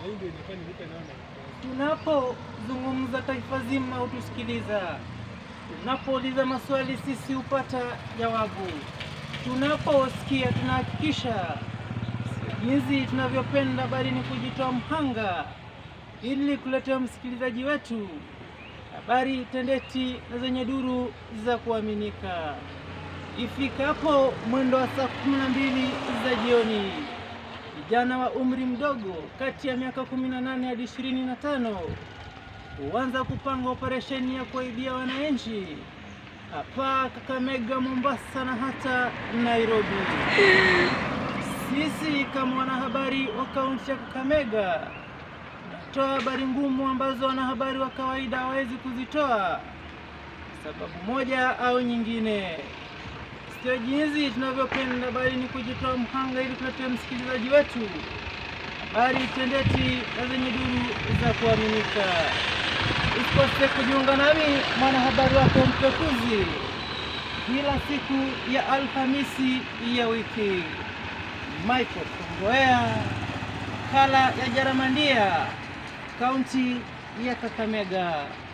hii ndio inafanya nipe naona. Tunapozungumza taifa zima hutusikiliza, tunapouliza maswali sisi hupata jawabu, tunaposikia tunahakikisha, sio jinsi tunavyopenda, bali ni kujitoa mhanga ili kuletea msikilizaji wetu habari tendeti na zenye duru za kuaminika. Ifikapo mwendo wa saa kumi na mbili za jioni vijana wa umri mdogo kati ya miaka 18 hadi 25 huanza kupanga operesheni ya kuwaibia wananchi hapa Kakamega, Mombasa na hata Nairobi. Sisi kama wanahabari wa kaunti ya Kakamega tunatoa habari ngumu ambazo wanahabari wa kawaida hawawezi kuzitoa sababu moja au nyingine. Sio jinsi tunavyopenda, bali ni kujitoa mhanga ili kuletea msikilizaji wetu habari tendeti na zenye duru za kuaminika. Usikose kujiunga nami mwanahabari wako mpekuzi kila siku ya Alhamisi ya wiki. Michael Kongoea, kala ya Jaramandia, kaunti ya Kakamega.